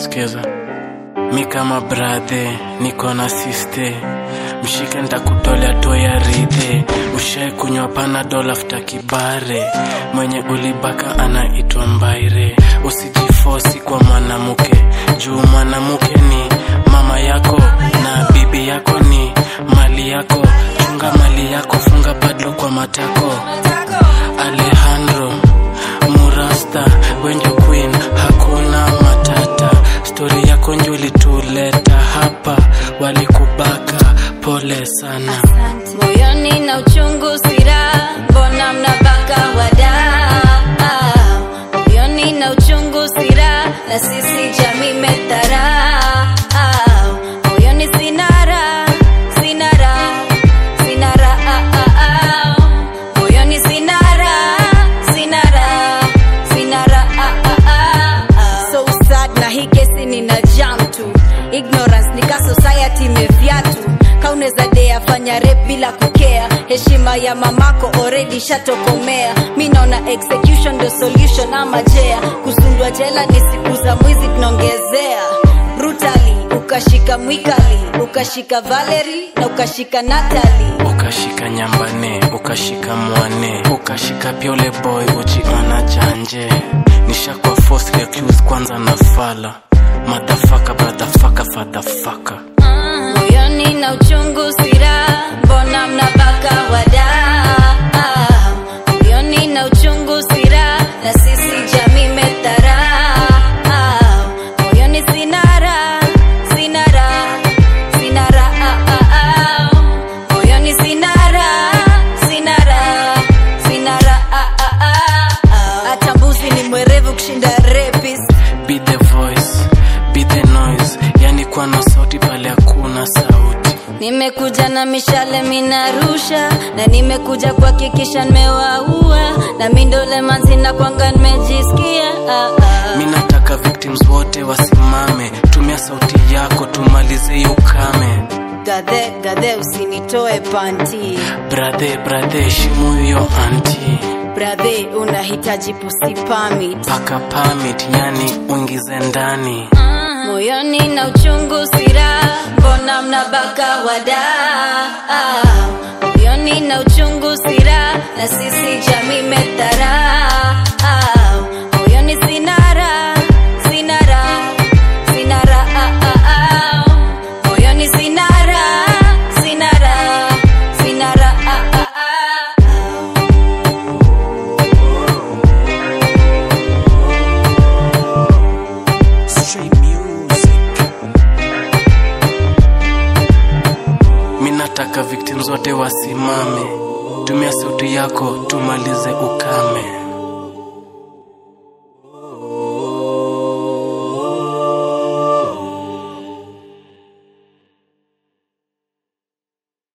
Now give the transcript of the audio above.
skiza mi kama brathe niko na siste mshike ntakutolea to ya ridhe ushai kunywa panadol afta kibare mwenye ulibaka anaitwa mbaire usijifosi kwa mwanamuke juu mwanamuke ni mama yako na bibi yako ni mali yako chunga mali yako funga padlo kwa matako alejandro murasta wenjo queen hakuna matata stori yako njo ilituleta hapa walikubaka pole sana moyoni na uchungu sira mbona mnabaka wada moyoni na uchungu sira na sisi jamii metara moyoni sinara sinara sinara moyoni sinara sinara sinara so sad na hii kesi nina jam tu ignorance nika society imevyatu kauneza dea fanya rep bila kukea heshima ya mamako already shatokomea mi naona execution ndo solution ama jea kusundwa jela ni siku za mwizi tunaongezea brutally ukashika mwikali ukashika valeri na ukashika natali ukashika nyambane ukashika mwane ukashika pia ule boy ujiona janje nishakwa force recluse kwanza na fala madafaka bradafaka fadhafaka moyoni na uchungu sira mbona mnabaka wada moyoni na uchungu sira na sisi jamii metara moyoni sinara sinara sinara moyoni sinara sinara sinara hata mbuzi ni mwerevu kushinda rapist be the voice be the noise yani kuwa na sauti pale hakuna sauti nimekuja na mishale minarusha na nimekuja kuhakikisha nimewaua na mindole manzina kwanga nimejisikia ah, ah. mi nataka victims wote wasimame tumia sauti yako tumalize hiyo ukame gadhe gadhe usinitoe panti brathe brathe heshimu hiyo anti bradhe unahitaji pusi pamit paka pamit yani uingize ndani moyoni na uchungu sira mbona mnabaka wada moyoni na uchungu sira na sisi jamii metara moyoni sinara sinara sinara moyoni sinara sinara sinara Straight music. mi nataka victims wote wasimame tumia sauti yako tumalize ukame